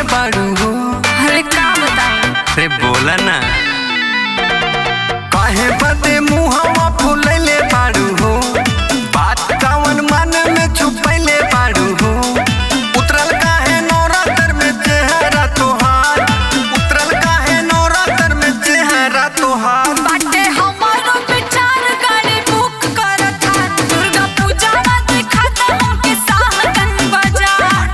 बाड़ू हो अरे का बताएं रे बोला ना काहे बदे मुहवा फुलैले बाड़ू हो बात कावन मन में छुपैले बाड़ू हो उतरल काहे नौरातर में चेहरा तोहार उतरल काहे नौरातर में चेहरा तोहार बाटे हमारो विचार गाड़ी बुक करत हा दुर्गा पूजा में दिखाता हमके साहगन बाजार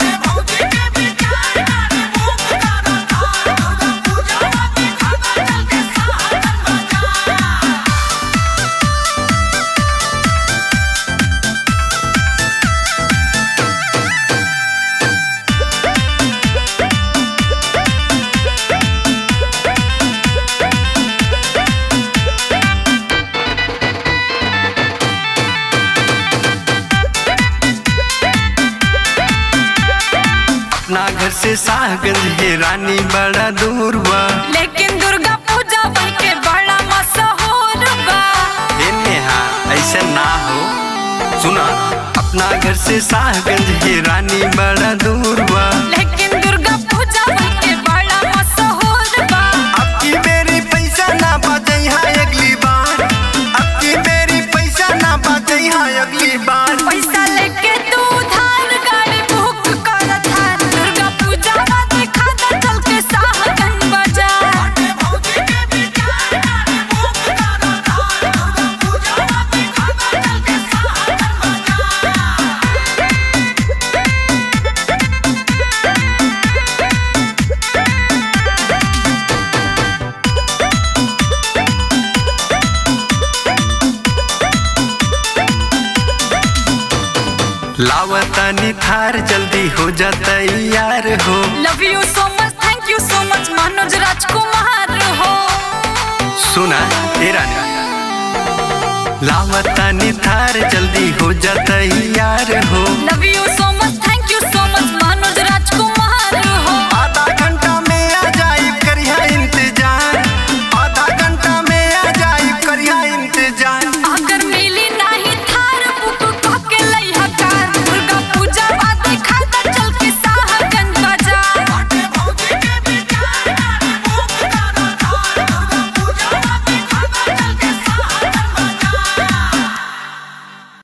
अपना घर से साहगंज है रानी बड़ा दूर बा लेकिन दुर्गा पूजा बन के बड़ा मशहूर बा ए नेहा ऐसे ना हो सुना अपना घर से साहगंज है रानी बड़ा दूर बा लेकिन दुर्गा पूजा बन के बड़ा मशहूर बा अब की मेरी पैसा ना बचई है अगली बार अब की मेरी पैसा ना बचई है अगली बार पैसा लेके तू उधार गाड़ी बुक करत हा दुर्गा पूजा में दिखाता चल के साहगन बाजार लावतानी थार जल्दी हो जा तैयार हो love you so much thank you so much Manoj राजकुमार हो सुना तेरा ने लावतानी थार जल्दी हो जा तैयार